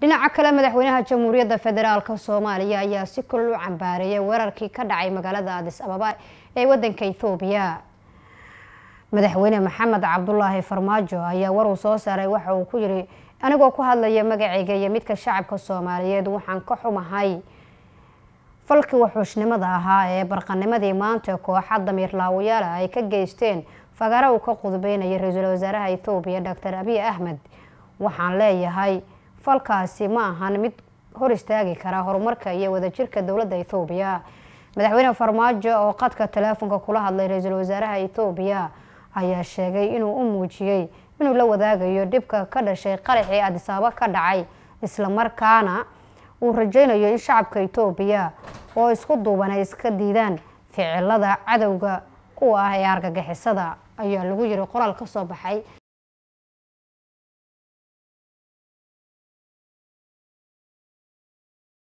dhinaca kale madaxweynaha jamhuuriyadda federaalk soomaaliya ayaa si kulul u cambaareeyay weerarkii ka dhacay magaalada adis ababa ee wadanka ethoobiya madaxweyne maxamed cabdulaahi farmaajo ayaa war uu soo saaray waxa uu ku yiri anigoo ku hadlaya magacayga iyo midka shacabka soomaaliyeed waxaan ka xumahay falkii wuxuushnimada ahaa ee barqanimadii maanta kooxa damiir laawayaala ay ka geysteen fagaara uu ka qudbeynaya ra-iisul wasaaraha ethoobiya doctor abiy axmed waxaan leeyahay falkaasi ma ahan mid hor istaagi kara horumarka iyo wadajirka dowladda ethoobiya madaxweyne farmaajo oo qadka teleefonka kula hadlay ra-iisul wasaaraha ethoobiya ayaa sheegay inuu u muujiyey inuu la wadaagayo dhibka ka dhashay qaraxii adisaabo ka dhacay islamarkaana uu rajeynayo in shacabka etoobiya oo isku duuban ay iska diidaan ficilada cadowga kuwa ah ee argagixisada ayaa lagu yiri qoraal ka soo baxay